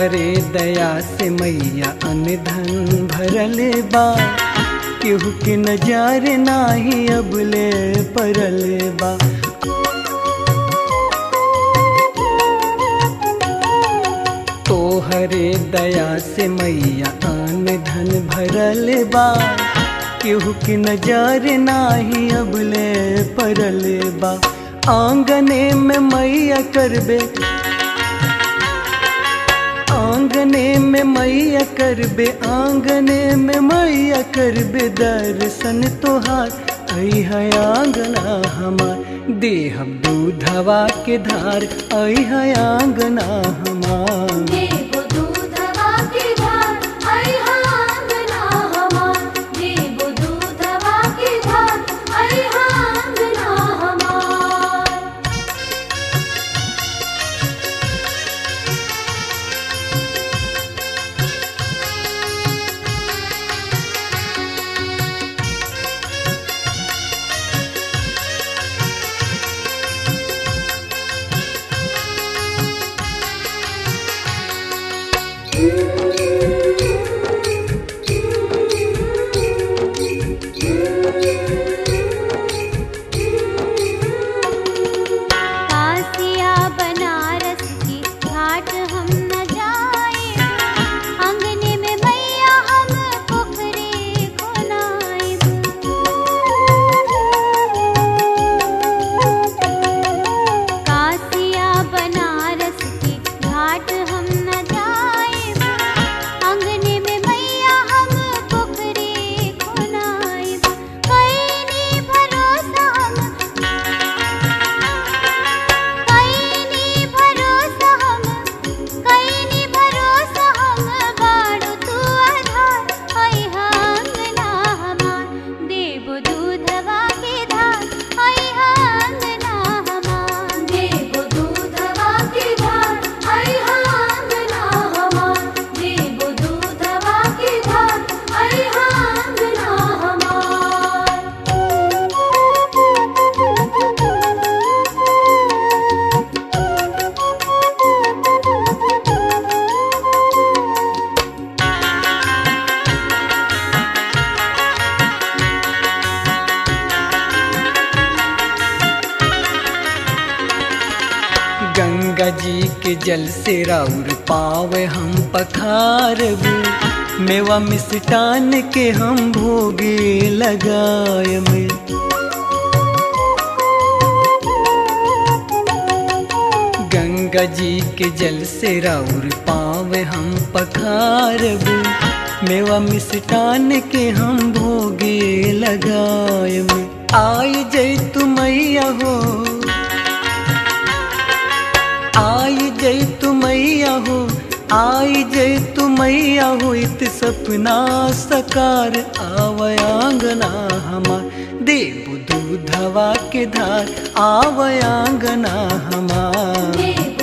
तोहरे दया से मैया अनधन भरल बा केहू के नजार नाही अबले परल बा तोहरे दया से मैया आन धन भरल बा केहू के नजर नाही अबले परल बा आंगने में मैया करबे आंगने में मैया करबे आंगने में मैया करबे दर्शन तोहार ऐ है आंगना हमार देहब दूधवा के धार ऐ है आंगना हमार देबो दूधवा के धार आई आंगना हमार देबो दूधवा के धार आई आंगना हमार कासिया बनारस की घाट हम न जाए अंगने में मैया हम पोखरे खोनाएब कासिया बनारस की घाट हम न जाए अंगने में मैया हम पोखरे खोनाएब कैनी भरोसा हम कैनी भरोसा हम कैनी भरोसा हम बाड़ू तू आधार ऐ आंगना हमार देव दूधवा के धार ऐ आंगना हमार देबो दूधवा के धार आई आंगना हमार देबो दूधवा के धार आई आंगना हमार गंगा जी के जल से राउर पावे हम पखारबू मेवा मिष्टान के हम भोगे लगाय में गंगा जी के जल से राउर पावे हम पखारबू मेवा मिष्टान के हम भोगे लगाय में आई जय तू मैया हो आई जय तू मैया हो आई जय तू मैया हो इत सपना सकार आवयांगना हमार देव दूधवा के धार आवयांगना हमार देबो